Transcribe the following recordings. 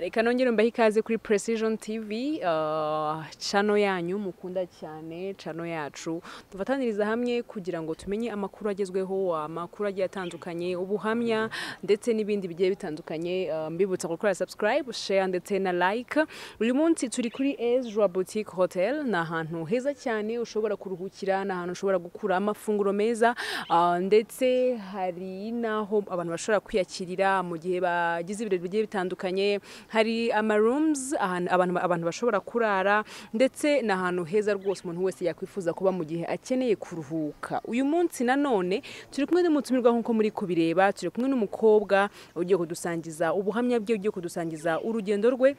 reka nongere mbahe ikaze kuri precision tv ah, channel yanyu mukunda cyane channel yacu dufataniriza hamwe kugira ngo tumenye amakuru agezweho amakuru agiye atandukanye ubuhamya ndetse n'ibindi bigiye bitandukanye Ah, mbibutsa gukora subscribe share ndetse na like uyu munsi turi kuri Ezra Boutique Hotel ni ahantu heza cyane ushobora kuruhukira ni ahantu ushobora gukura amafunguro meza ah, ndetse hari n'aho abantu bashobora kwiyakirira mu gihe bagize ibirori bigiye bitandukanye hari ama rooms ahantu abantu, abantu bashobora kurara ndetse ni ahantu heza rwose umuntu wese yakwifuza kuba mu gihe akeneye kuruhuka uyu munsi nanone turi kumwe n'umutumirwa nk'uko muri kubireba turi kumwe n'umukobwa ugiye kudusangiza ubuhamya bwe ugiye kudusangiza urugendo rwe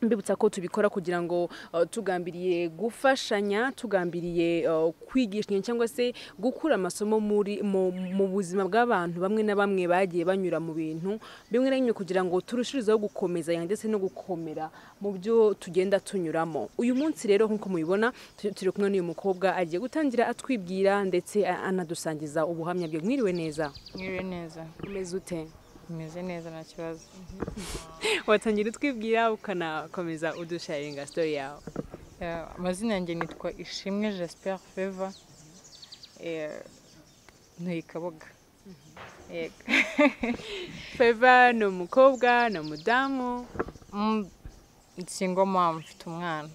mbibutsa ko tubikora kugira ngo uh, tugambiriye gufashanya tugambiriye uh, kwigishanya cyangwa se gukura amasomo muri mu, mu buzima bw'abantu bamwe na bamwe bagiye banyura mu bintu bimwe na bimwe kugira ngo turushirizeho gukomeza ndetse no gukomera mu byo tugenda tunyuramo uyu munsi rero nk'uko mubibona tu- turi kumwe n'uyu mukobwa agiye gutangira atwibwira ndetse a- anadusangiza ubuhamya bwe mwiriwe neza Mwiriwe neza umeze ute umeze neza nta kibazo watangira utwibwira ukanakomeza udusharinga sitori yawe Eh, amazina yanjye nitwa ishimwe jasper feva ntuye kaboga Yego. Feva ni umukobwa ni umudamu Mm, single mom mfite umwana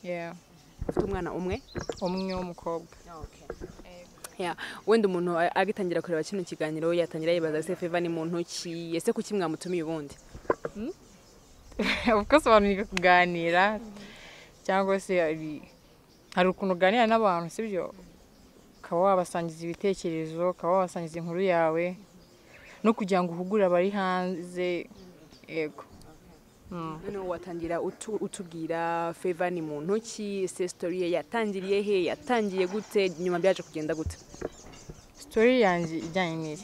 Yeah. ufite umwana umwe umwe w'umukobwa Yeah. wenda umuntu a- agitangira kureba kino kiganiro yatangira yibaza se feva ni muntu ki ese kuki mwamutumiye ubundi of course abantu biga kuganira cyangwa se hari hari ukuntu uganira n'abantu sibyo ukaba wabasangiza ibitekerezo ukaba wabasangiza inkuru yawe no kugira ngo uhugure abari hanze yego Mm. noneho watangira utu- utubwira feva ni muntu ki se sitori ye yatangiriye he yatangiye gute nyuma byaje kugenda gute sitori yanjye ijyanye n'iyi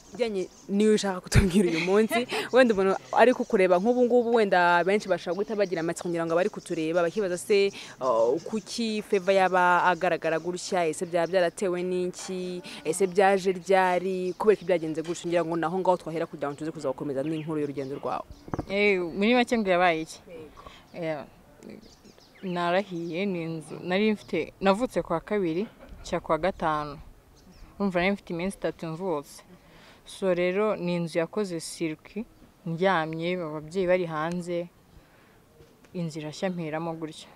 bijyanye n'iyo ushaka kutubwira uyu munsi wenda umuntu ari kukureba nk'ubu ngubu wenda benshi bashaka guhita bagira amatsiko ngira ngo abari kutureba bakibaza se uh, kuki feva yaba agaragara gutya ese byaba byaratewe n'iki ese byaje ryari kubera ko byagenze gutya ngira ngo naho ngaho twahera kugira ngo tuze kuza gukomeza n'inkuru y'urugendo rwawe Eh, muri make ngo yabaye iki Eh, narahiye ni inzu nari mfite navutse kwa kabiri cya kwa gatanu urumva nari mfite iminsi itatu mvutse so rero ni inzu yakoze siruki ndyamye ababyeyi bari hanze inzu irashya mperamo gutya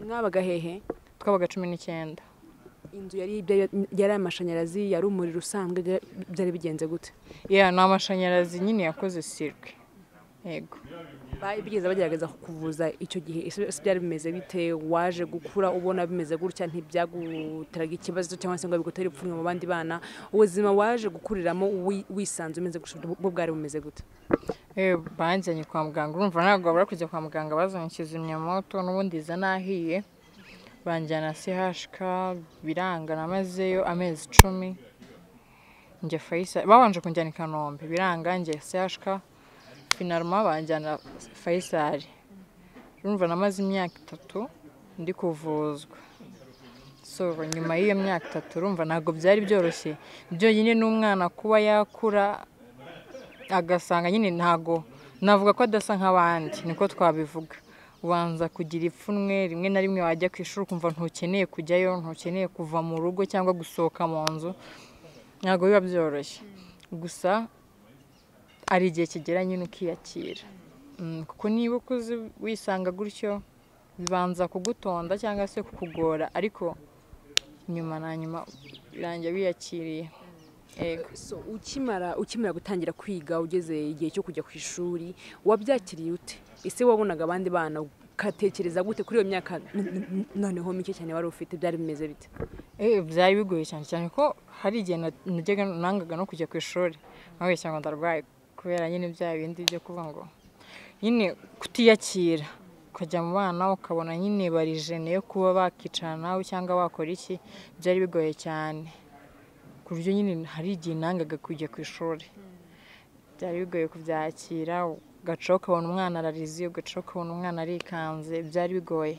mwabaga hehe twabaga cumi n'icyenda inzu yari ibya- yari amashanyarazi yari umuriro usanzwe byari- byari bigenze gute yeah, ni amashanyarazi nyine yakoze siruki yego Ba- bigeze bagerageza kukuvuza icyo gihe ese ese byari bimeze bite waje gukura ubona bimeze gutya ntibyaguteraga ikibazo cyangwa se ngo bigutere ipfunwe mu bandi bana ubuzima waje gukuriramo wi- wisanze umeze gutya bwo bwari bumeze gute Eh, banjyanye kwa muganga urumva ntabwo babura kujya kwa muganga bazanye kizimyamoto n'ubundi iza nahiye banjyana CHK biranga namazeyo amezi icumi njya Faisal babanje kunjyana i Kanombe biranga njya CHK finalma banjyana Faisal urumva namaze imyaka itatu ndi kuvuzwa so nyuma y'iyo myaka itatu urumva ntabwo byari byoroshye byonyine n'umwana kuba yakura agasanga nyine ntago navuga ko adasa nk'abandi niko twabivuga ubanza kugira ipfunwe rimwe na rimwe wajya ku ishuri ukumva ntukeneye kujyayo ntukeneye kuva mu rugo cyangwa gusohoka mu nzu ntabwo biba byoroshye gusa hari igihe kigera nyine ukiyakira Mm, kuko niba ukuze wisanga gutyo bibanza kugutonda cyangwa se kukugora ariko nyuma na nyuma birangira wiyakiriye yego so ukimara ukimara gutangira kwiga ugeze igihe cyo kujya ku ishuri wabyakiriye ute ese wabonaga abandi bana ukatekereza gute kuri iyo myaka n- n- noneho mike cyane wari ufite byari bimeze bite Eh, byari bigoye cyane cyane ko hari igihe na- najyaga nangaga no kujya ku ishuri nkabeshya cyangwa ndarwaye kubera nyine bya bindi byo kuvuga ngo nyine kutiyakira ukajya mu bana ukabona nyine bari jene yo kuba bakicarana nawe cyangwa bakora iki byari bigoye cyane ku buryo nyine hari igihe nangaga kujya ku ishuri byari bigoye kubyakira ugacaho ukabona umwana ararize ugacaho ukabona umwana arikanze byari bigoye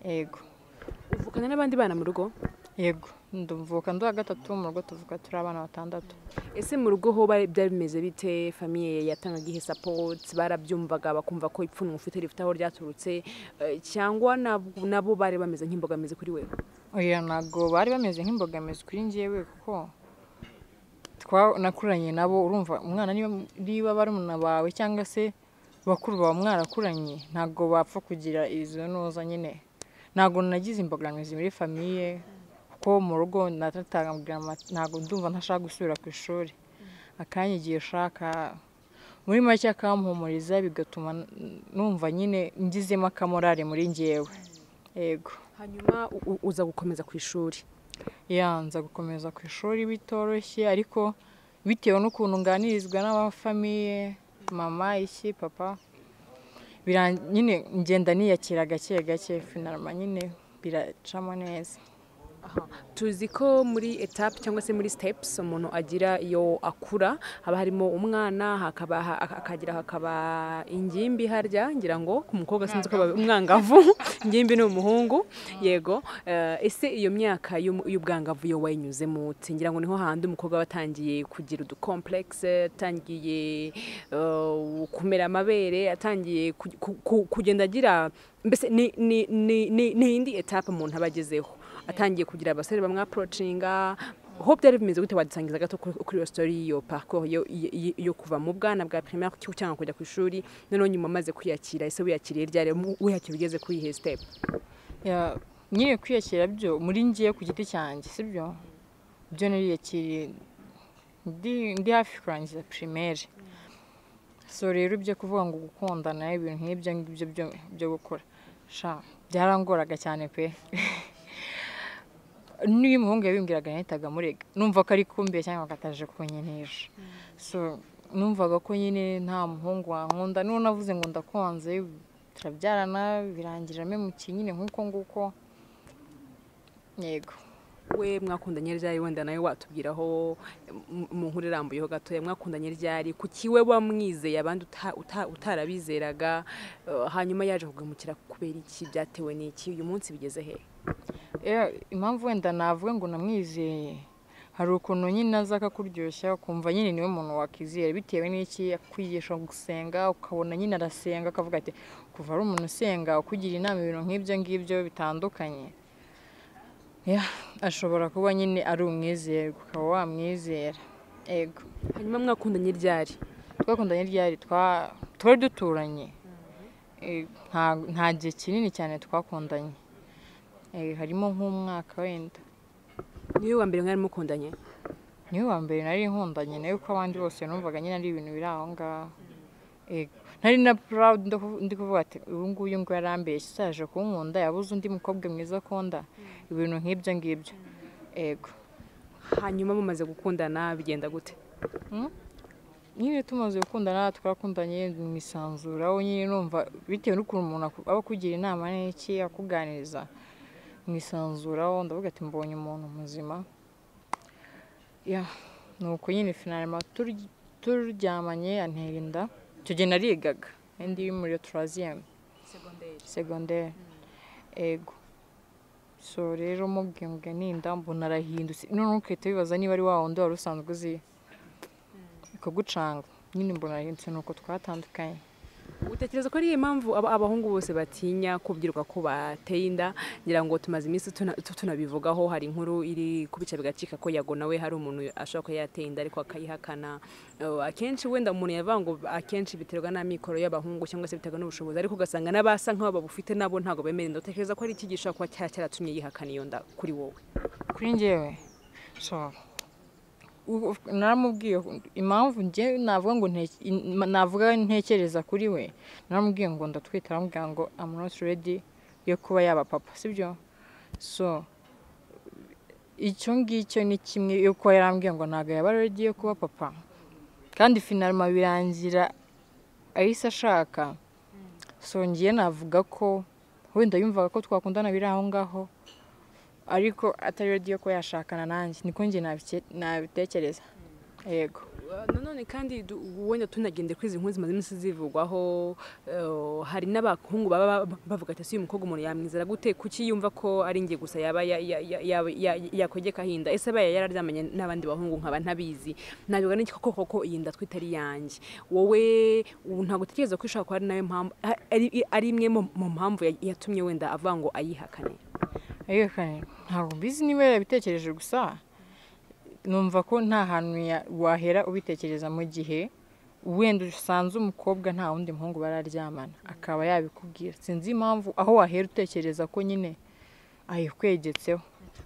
yego uvukana n'abandi bana mu rugo yego ndavuka nduwa gatatu mu rugo tuvuka turi abana batandatu ese mu rugo ho bari- byari bimeze bite famiye yatangaga ihe sapoti barabyumvaga bakumva ko ipfunwe ufite rifite aho ryaturutse eh, cyangwa nab- nabo bari bameze nk'imbogamizi kuri we oya ntabwo bari bameze nk'imbogamizi kuri njyewe kuko twa- nakuranye nabo urumva umwana niba- niba barumuna bawe cyangwa se bakuru bawe mwarakuranye ntabwo bapfa kugira izo ntuza nyine ntabwo nagize imbogamizi muri famiye kuko mu rugo natatangabwira ama- ntabwo ndumva ntashaka gusubira ku ishuri akanya igihe ushaka muri make akampumuriza bigatuma n- numva nyine ngizemo akamorare muri njyewe yego hanyuma u- u- uza gukomeza ku ishuri yanza gukomeza ku ishuri bitoroshye ariko bitewe n'ukuntu nganirizwa n'abafamiye mama iki papa biran- nyine ngenda niyakira gake gake finarama nyine biracamo neza tuzi ko muri etape cyangwa se muri sitepusi umuntu agira iyo akura haba harimo umwana hakaba ha- akagira hakaba ingimbi harya ngira ngo ku mukobwa sinzi ko baba- umwangavu ingimbi ni umuhungu yego Eh, ese iyo myaka y'um- y'ubwangavu yo wayinyuzemo ute ngira ngo niho handi umukobwa aba atangiye kugira udukomplekse atangiye eh, kumera amabere atangiye ku- ku- ku- kugenda agira mbese ni ni- ni- ni- ni indi etape umuntu aba agezeho atangiye kugira abasore bamwe aporocinga ho byari bimeze gute wadusangiza gato kuri kuri iyo sitori y'iyo parcours yo- yo- yo kuva mu bwana bwa primaire cyo- cyangwa kujya ku ishuri noneho nyuma amaze kwiyakira ese wiyakiriye ryari Mu- wiyakira ugeze kuri ihe step Ya, nyine kwiyakira byo muri ngiye ku giti cyanjye sibyo byo nariyakiriye ndi ndi hafi kurangiza primaire so rero ibyo kuvuga ngo gukundana ibintu nk'ibyo ngibyo byo- byo gukora sha byarangoraga cyane pe niyo umuhungu yabimbwiraga nahitaga murega numva ko ari kumbiye cyangwa akataje kunyinisha so numvaga ko nyine nta muhungu wankunda n'uwo navuze ngo ndakunze turabyarana birangira memukiye nyine nk'uko nguko yego we mwakundanye ryari wenda nawe watubwiraho m- mu nkuru irambuyeho gatoya mwakundanye ryari kuki we wamwizeye abandi uta- uta- utarabizeraga eh, hanyuma yaje kugamukira kubera iki byatewe n'iki uyu munsi bigeze hehe Eh, impamvu wenda navuga ngo namwizeye hari ukuntu nyine aza akakuryoshya ukumva nyine niwe muntu wakwizera bitewe n'iki akwigisha gusenga ukabona nyine arasenga akavuga ati kuva ari umuntu usenga ukugira inama ibintu nk'ibyo ngibyo bitandukanye Ya, ashobora kuba nyine ari umwizerwa ukaba wamwizera yego hanyuma mwakundanye ryari twakundanye ryari twa- twari duturanye Eh, nta- nta gihe kinini cyane twakundanye Eh, harimo nk'umwaka wenda niwe wa mbere mwari mukundanye niwe wa mbere nari nkundanye nawe kuko abandi bose numvaga nyine ari ibintu biri aho ngaho Yego. nari na proud ndo kuvu- ndi kuvuga ati uyu nguyu ngo yarambeshye isaje kunkunda yabuze undi mukobwa mwiza akunda ibintu nk'ibyo ngibyo yego hanyuma mumaze gukundana bigenda gute nyine tumaze gukundana twarakundanye mwisanzura we nyine numva bitewe n'ukuntu umuntu aku- aba akugira inama n'iki akuganiriza mwisanzuraho ndavuga ati mbonye umuntu muzima ya nuko nyine finalima tur- turyamanye antera inda icyo gihe narigaga indi iri muri turaziyemu segonderi ego so rero mubwimbwe n'inda mbona arahindutse noneho ukahita wibaza niba ari wa wundi wari usanzwe uzi ikagucanga nyine mbona ari inzu nuko twatandukanye utekereza ko ari iyo mpamvu aba- abahungu bose batinya kubwirwa ko bateye inda ngira ngo tumaze iminsi tuna- tu- tunabivugaho hari inkuru iri ku bice bigacika ko yago nawe hari umuntu ashobora kuba yateye inda ariko akayihakana Eh, akenshi wenda umuntu yavuga ngo akenshi biterwa n'amikoro y'abahungu cyangwa se biterwa n'ubushobozi ariko ugasanga n'abasa nk'abo babufite nabo ntabwo bemera inda utekereza ko ari iki gishobora kuba cyara cyaratumye yihakana iyo nda kuri wowe kuri njyewe so u- u- naramubwiye impamvu njye navuga ngo nte- in- navuga ntekereza kuri we naramubwiye ngo ndatwite aramubwira ngo I'm not ready yo kuba yaba papa sibyo so icyo ngicyo ni kimwe yo kuba yarambwiye ngo ntabwo yaba ready yo kuba papa kandi finalima birangira ahise ashaka so ngiye navuga ko wenda yumvaga ko twakundana biri aho ngaho ariko atari radiyo ko yashakana nanjye niko njye nabike- nabitekereza yego nanone kandi du- wenda tunagende kuri izi nkuru zimaze iminsi zivugwaho eh, hari n'abakungu baba ba- bavuga ati ese uyu mukobwa umuntu yamwizera gute kuki yumva ko ari njye gusa yaba ya- ya- ya- ya- ya- yakogeka ahinda ese abaye yararyamanye n'abandi bahungu nkaba ntabizi nabivuga n'iki koko koko iyi nda twita ari yanjye wowe ubu ntabwo utekereza ko ishobora kuba ari nayo mpamvu a- ari- ari imwe mu- mu mpamvu ya- yatumye wenda avuga ngo ayihakane ariko kandi ntabwo mbizi niba yarabitekereje gusa numva ko nta hantu ya- wahera ubitekereza mu gihe wenda usanze umukobwa nta wundi muhungu bararyamana akaba yabikubwira sinzi impamvu aho wahera utekereza ko nyine ayikwegetseho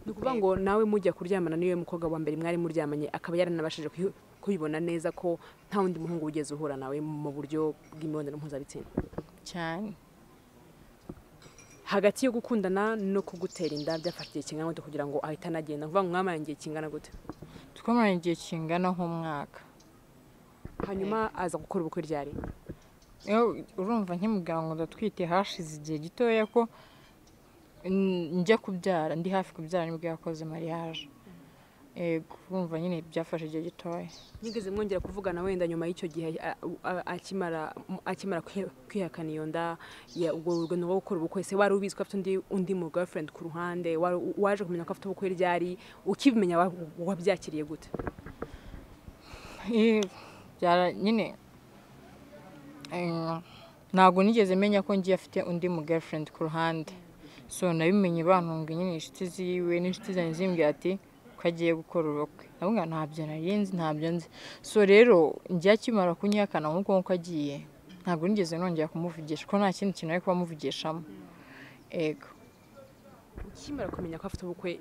ni ukuvuga ngo nawe mujya kuryamana n'iyo mukobwa wa mbere mwari muryamanye akaba yaranabashije kuyi- kuyibona neza ko nta wundi muhungu wigeze uhura nawe mu buryo bw'imibonano mpuzabitsina cyane hagati yo gukundana no kugutera inda byafashe igihe kingana gute kugira ngo ahite anagenda kuvuga ngo mwamaranye igihe kingana gute twamaranye igihe kingana nk'umwaka hanyuma aza gukora ubukwe ryari Iyo urumva nk'umugabo ngo ndatwite hashize igihe gitoya ko mm, njya kubyara ndi hafi kubyara nibwo yakoze mariage yego urumva nyine byafashe igihe gitoya nigeze mwongera kuvugana wenda nyuma y'icyo gihe a- a- akimara akimara kwiha- kwihakana iyo nda ya- ubwo urugendo rwo gukora ubukwe se wari ubizi ko afite undi undi mu girlfriend ku ruhande wari u- waje kumenya ko afite ubukwe ryari ukibimenya wa- wabyakiriye gute Eh, byara- nyine eh, ntabwo nigeze menya ko ngiye afite undi mu girlfriend ku ruhande so nabimenye bantunga nyine inshuti ziwe n'inshuti zanjye zimbwira ati ko agiye gukora ubukwe ndabona ntabyo nari nzi ntabyo nzi so rero njya akimara kunyihakana nk'uko nguko agiye ntabwo nigeze nongera kumuvugisha ko nta kindi kintu ari kubamuvugishamo yego ukimara kumenya ko afite ubukwe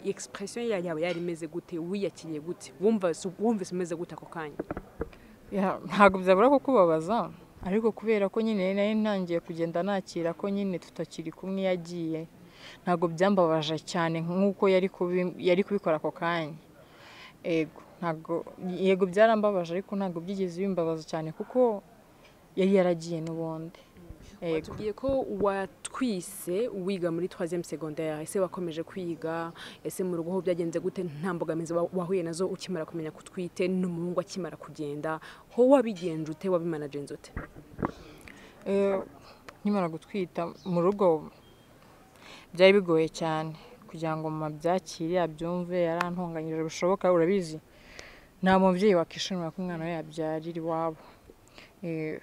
expression ya- yawe yari imeze gute wiyakiriye gute wumvise wumvise umeze gute ako kanya Ya, ntabwo byabura ko kubabaza ariko kubera ko nyine nari ntangiye kugenda nakira ko nyine tutakiri kumwe iyo agiye ntabwo byambabaje cyane nk'uko yari kubi- yari kubikora ako kanya yego ntabwo yego byarambabaje ariko ntabwo byigeze bimbabaza cyane kuko yari yaragiye n'ubundi yego watubwiye ko watwise wiga muri 3 secondaire ese wakomeje kwiga ese mu rugo ho byagenze gute nta mbogamizi wa- wahuye nazo ukimara kumenya kutwite n'umuhungu akimara kugenda ho wabigenje ute wabimanagenze ute Eh, nkimara gutwita mu rugo byari bigoye cyane kugira ngo mama abyakire abyumve yarantunganyije bishoboka urabizi nta mubyeyi wakishimira ko umwana we yabyarira iwabo Eh,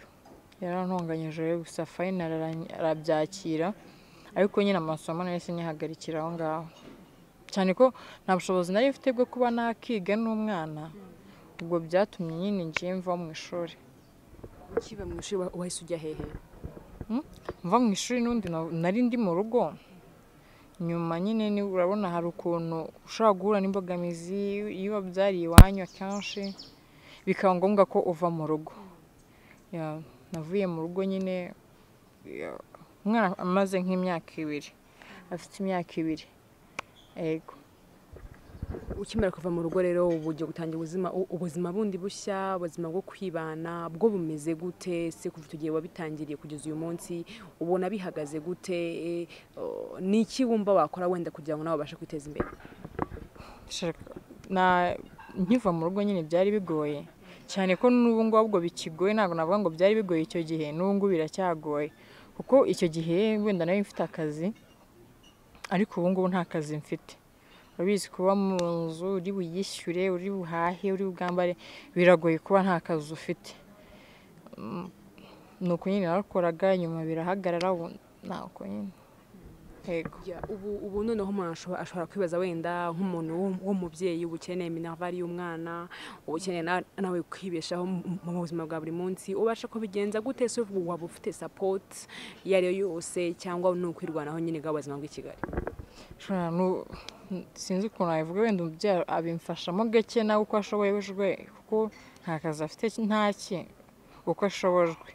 yarantunganyije rero gusa fayina arabyakira ariko nyine amasomo nahise nyihagarikira aho ngaho cyane ko nta bushobozi nari mfite bwo kuba nakiga n'umwana ubwo byatumye nyine ngiye mva mu ishuri ukiba mu ishuri wa- wahise ujya hehe mva mu ishuri n'undi na- nari ndi mu rugo nyuma nyine ni- urabona hari ukuntu ushobora guhura n'imbogamizi iyo wabyariye iwanyu akenshi bikaba ngombwa ko uva mu rugo Ya, navuye mu rugo nyine ya, umwana amaze nk'imyaka ibiri afite imyaka ibiri yego ukimara kuva mu rugo rero ubu ugiye gutangira ubuzima u- ubuzima bundi bushya ubuzima bwo kwibana bwo bumeze gute se kuva icyo gihe wabitangiriye kugeza uyu munsi ubona bihagaze gute Eh, oh, ni iki wumva wakora wenda kugira ngo nawe ubashe kwiteza imbere Shaka, na nkiva mu rugo nyine byari bigoye cyane ko n'ubu ngubu ubwo bikigoye ntabwo navuga ngo byari bigoye icyo gihe n'ubu ngubu biracyagoye kuko icyo gihe wenda nari mfite akazi ariko ubu ngubu nta kazi mfite urabizi kuba mu nzu uri buyishyure uri buhahe uri bwambare biragoye kuba nta kazi ufite Mm, ni uko nyine nakoraga nyuma birahagarara ubu ni uko nyine yego Ya, ubu ubu noneho umuntu ashobora- ashobora kwibaza wenda nk'umuntu w'um- w'umubyeyi uba ukeneye minavali y'umwana uba ukeneye na- nawe kwibeshaho mu- mu buzima bwa buri munsi ubasha kubigenza gute se waba ufite sapoti iyo ari yo yose cyangwa ni ukwirwanaho nyine bwa buzima bw'i kigali Shora, nu- n- sinzi ukuntu nabivuga wenda umubyeyi abimfashamo gake nawe uko ashobojwe kuko nta kazi afite ntaki uko ashobojwe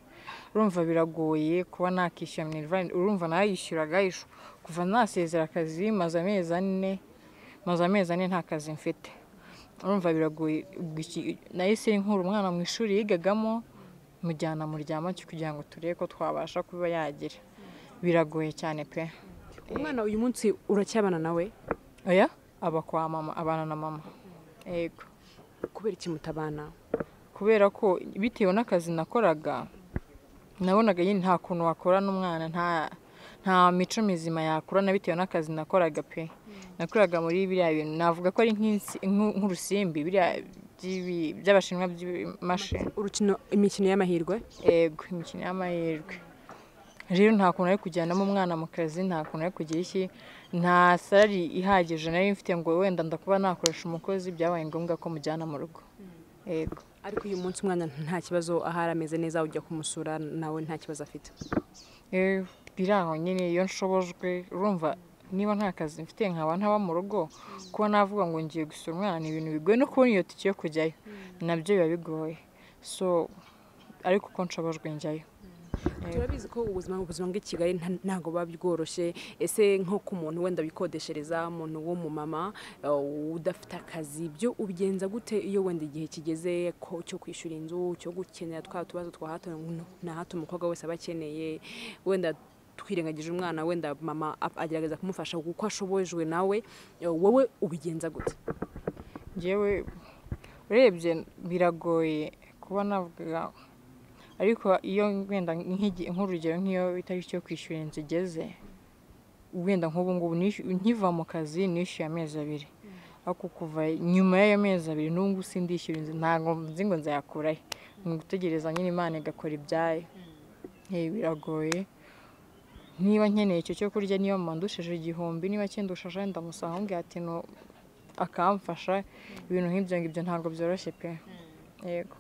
urumva biragoye kuba nakishyura minerivani urumva narayishyuraga ishu- kuva nasezera akazi maze amezi ane maze amezi ane nta kazi mfite urumva biragoye ubwo iki- nahise nkura umwana mu ishuri yigagamo mujyana muryama kugira ngo turebe ko twabasha kuba yagira biragoye cyane pe umwana uyu munsi uracyabana nawe oya aba kwa mama abana na mama yego kubera iki mutabana kubera ko bitewe n'akazi nakoraga nabonaga nyine nta kuntu wakorana umwana nta nta mico mizima yakurana bitewe n'akazi nakoraga pe nakoraga muri biriya bintu navuga ko ari nk'insi- nk'u- nk'urusimbi biriya by'ibi- by'abashinwa by'imashini urukino imikino y'amahirwe yego imikino y'amahirwe rero nta kuntu ari kujyanamo umwana mu kazi nta kuntu ari kugira iki nta salari ihagije nari mfite ngo wenda ndakuba nakoresha umukozi byabaye ngombwa ko mujyana mu rugo yego ariko uyu munsi umwana nta kibazo ahari ameze neza ujya kumusura nawe nta kibazo afite Eh, biri aho nyine iyo nshobojwe urumva niba nta kazi mfite nkaba ntaba mu rugo kuba navuga ngo ngiye gusura umwana ni ibintu bigoye no kubona iyo tike yo kujyayo nabyo biba bigoye so ariko uko nshobojwe njyayo turabizi ko ubuzima ubuzima bw'i kigali nta- ntabwo buba bworoshye ese nko ku muntu wenda wikodeshereza umuntu w'umumama eh, udafite akazi byo ubigenza gute iyo wenda igihe kigeze ko- cyo kwishyura inzu cyo gukenera twa tubazo twa hato na hato umukobwa wese aba akeneye wenda twirengagije umwana wenda mama ap- agerageza kumufasha uko ashobojwe nawe eh, wowe ubigenza gute ngewe urebye biragoye kuba navuga ariko iyo wenda nk'igi- nk'urugero nk'iyo itariki yo kwishyura inzu igeze wenda nk'ubu ngubu nishy- nkiva mu kazi nishyuye amezi abiri ariko kuva nyuma y'ayo mezi abiri n'ubu ngubu sindishyura inzu ntabwo nzi ngo nzayakurahe ni ugutegereza nyine imana igakora ibyayo Eh, biragoye niba nkeneye icyo cyo kurya niba mama ndushije igihumbi niba akindushaje wenda musanga ambwira ati "No, akamfasha ibintu nk'ibyo ngibyo ntabwo byoroshye pe yego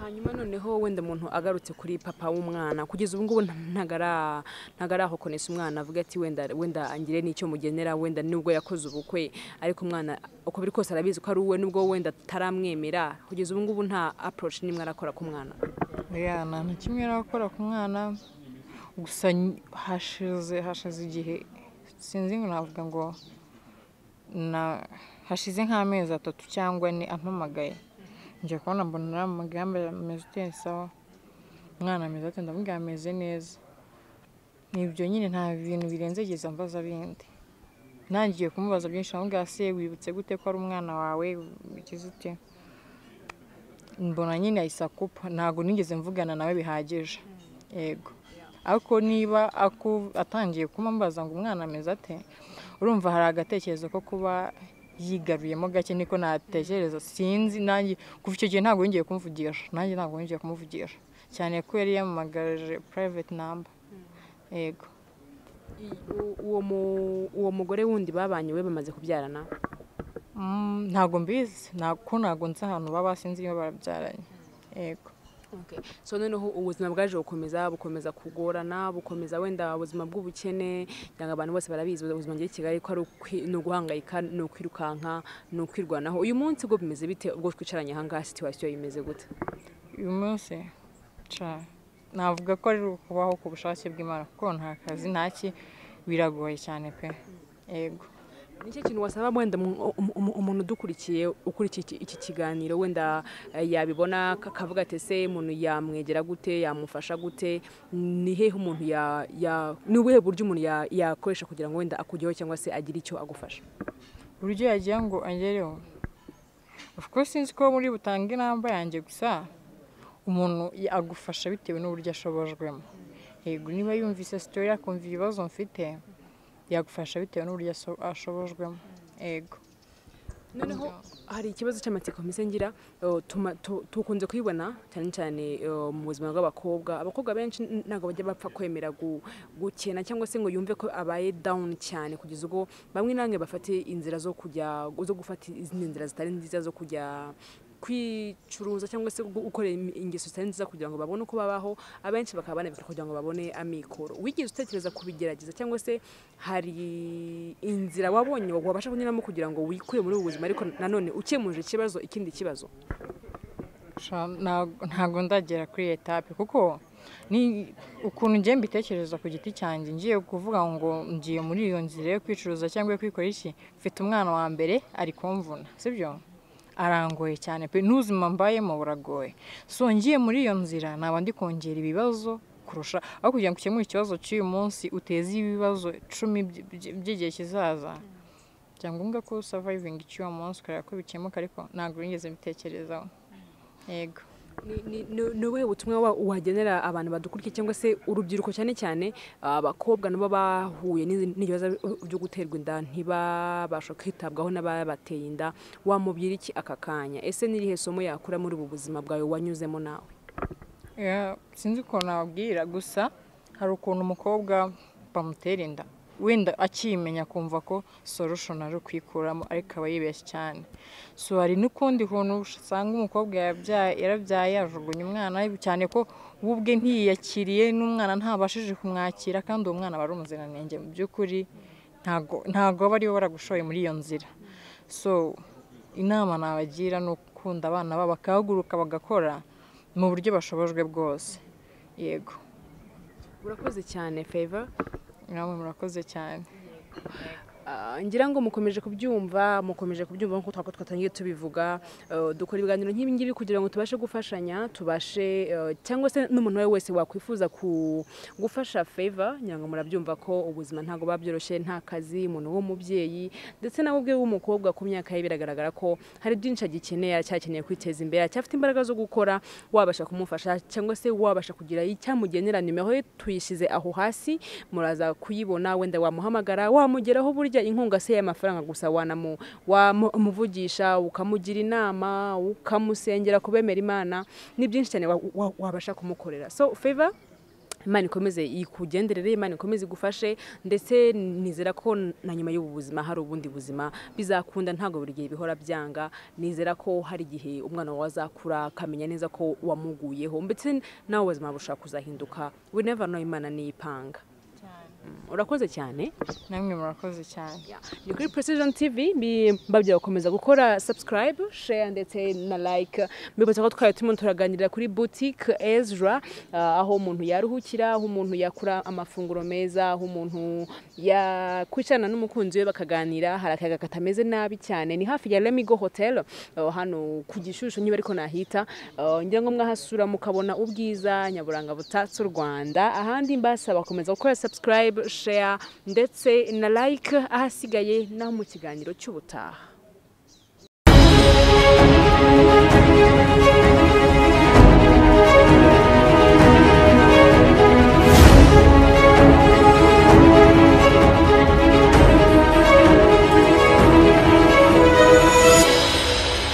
hanyuma noneho wenda umuntu agarutse kuri papa w'umwana kugeza ubu ngubu nta- ntago ara- ntago arahokonesa umwana avuga ati wenda wenda angire n'icyo mugenera wenda nubwo yakoze ubukwe ariko umwana uko biri kose arabizi ko ari uwe nubwo wenda ataramwemera kugeza ubu ngubu nta approach n'imwe arakora ku mwana ya nta na kimwe arakora ku mwana gusa ny- hashize hashize igihe sinzi ngo navuga ngo na hashize nk'amezi atatu cyangwa ane ampamagaye njya kubona mbona arampamagaye yambaye ameze ute sawa umwana ameze ate ndamubwira ameze neza ni ibyo nyine nta bintu birenzegeza mbaza bindi ntangiye kumubaza byinshi ndamubwira se wibutse gute ko ari umwana wawe bigize ute mbona nyine ahise akupa ntabwo nigeze mvugana nawe bihagije yego ariko niba aku- atangiye kumambaza ngo umwana ameze ate urumva hari agatekerezo ko kuba yigaruyemo gake niko natekereza sinzi nanjye kuva icyo gihe ntabwo yongeye kumvugisha nanjye ntabwo yongeye kumuvugisha cyane ko yari yamamagaje private number yego I- u- uwo mu- uwo mugore wundi babanye we bamaze kubyarana Mm, ntabwo mbizi nta- ko ntabwo nzi ahantu baba sinzi niba barabyaranye yego Okay. so noneho ubuzima bwaje bukomeza bukomeza kugorana bukomeza wenda ubuzima bw'ubukene cyangwa abantu bose barabizi ubuzima bw'i kigali ko ari ukwi- ni uguhangayika ni ukwirukanka ni ukwirwanaho uyu munsi bwo bimeze bite ubwo twicaranye aha ngaha situwasiyo imeze gute uyu munsi ca navuga ko ari ukubaho ku bushake bw'imana kuko nta kazi nta ki biragoye cyane pe yego nicyo kintu wasaba wenda umu- umu- umu- umuntu udukurikiye ukurikiye iki- iki kiganiro wenda eh, yabibona ak- akavuga ati ese umuntu yamwegera gute yamufasha gute ni hehe umuntu ya- ya- ni ubuhe buryo umuntu ya- yakoresha kugira ngo wenda akujyeho cyangwa se agire icyo agufasha uburyo yagira ngo agereho of course sinzi ko muri butange inamba yanjye gusa umuntu ya- agufasha bitewe n'uburyo ashobojwemo yego niba yumvise sitori akumva ibibazo mfite yagufasha bitewe n'uburyo aso- ashobojwemo yego noneho hari ikibazo cy'amatsiko mpise ngira eh, tuma- tu- tukunze kuyibona cyane cyane eh, mu buzima bw'abakobwa abakobwa benshi n- ntabwo bajya bapfa kwemera gu- gukena cyangwa se ngo yumve ko abaye down cyane kugeza ubwo bamwe namwe bafate inzira zo kujya zo gufata izindi nzira zitari nziza zo kujya kwicuruza cyangwa se gu- gukorera im- ingeso zitari nziza kugira ngo babone uko babaho abenshi bakaba banabikora kugira ngo babone amikoro wigeze utekereza kubigerageza cyangwa se hari inzira wabonye wabasha kunyuramo kugira ngo wikure muri ubu buzima ariko nanone ukemuje ikibazo ikindi kibazo Sha- ntago ntago ndagera kuri iyo etape kuko ni ukuntu ngiye mbitekereza ku giti cyanjye ngiye kuvuga ngo ngiye muri iyo nzira yo kwicuruza cyangwa yo kwikora iki mfite umwana wa mbere ari kumvuna sibyo arangoye cyane pe n'ubuzima mbayemo buragoye so ngiye muri iyo nzira naba ndi kongera ibibazo kurusha aho kugira ngo ukemure ikibazo cy'uyu munsi uteze ibibazo icumi by- by- by'igihe kizaza byangombwa ko savayivinga icyuho munsi ukareba ko bikemuka ariko ntabwo wigeze bitekerezaho yego Ni- ni- ni ni ubuhe butumwa wa- wagenera abantu badukurikiye cyangwa se urubyiruko cyane cyane abakobwa nabo bahuye n'izi- n'ibibazo byo guterwa inda ntibabasha kwitabwaho n'ababateye inda wamubwira iki aka kanya ese n'irihe somo yakura muri ubu buzima bwawe wanyuzemo nawe Ya, sinzi ukuntu nababwira gusa hari ukuntu umukobwa bamutera inda wenda akiyimenya akumva ko solution ari ukwikuramo ariko aba yibeshye cyane so hari n'ukundi kuntu usanga umukobwa yabyaye yarabyaye yajugunye umwana we, cyane ko we ubwe ntiyiyakiriye n'umwana ntabashije kumwakira kandi uwo mwana aba ari umuziranenge mu by'ukuri ntago ntago aba ariwe waragushoye muri iyo nzira so inama nabagira ni ukunda abana babo bakahaguruka bagakora mu buryo bashobojwe bwose yego urakoze cyane favor namwe murakoze cyane Ah, ngira ngo mukomeje kubyumva mukomeje kubyumva nk'uko twaba twatangiye tubivuga eh, dukora ibiganiro nk'ibi ngibi kugira ngo tubashe gufashanya tubashe eh, cyangwa se n'umuntu uwo ari we wese wakwifuza ku- gufasha favor ngira ngo murabyumva ko ubuzima ntabwo buba byoroshye nta kazi umuntu w'umubyeyi ndetse nawe ubwe w'umukobwa ku myaka ye biragaragara ko hari byinshi agikeneye aracyakeneye kwiteza imbere aracyafite imbaraga zo gukora wabasha kumufasha cyangwa se wabasha kugira icyamugenera nimero ye tuyishyize aho hasi muraza kuyibona wenda wamuhamagara wamugeraho burya inkunga se y'amafaranga gusa wanamu wamuvugisha ukamugira inama ukamusengera kubemera imana ni byinshi cyane wa- wa- wabasha kumukorera so favor imana ikomeze ikugenderere imana ikomeze igufashe ndetse nizera ko na nyuma y'ubu buzima hari ubundi buzima bizakunda ntabwo buri gihe bihora byanga nizera ko hari igihe umwana wawe azakura akamenya neza ko wamuguyeho ndetse nawe ubuzima bushobora kuzahinduka we never know imana niyipanga urakoze cyane namwe murakoze cyane ni kuri precision tv mbi- mbabwira gukomeza gukora subscribe share ndetse na like mbibutsa ko twari turimo turaganirira kuri boutique ezra ah, aho umuntu yaruhukira aho umuntu yakura amafunguro meza aho umuntu yakwicarana n'umukunzi we bakaganira hari akayaga katameze nabi cyane ni hafi ya lemigo hotel ah, hano ku gishusho niba ariko nahita ah, ngira ngo mwahasura mukabona ubwiza nyaburanga butatse u rwanda ahandi mbasaba gukomeza gukora subscribe share ndetse na like ahasigaye naho mu kiganiro cy'ubutaha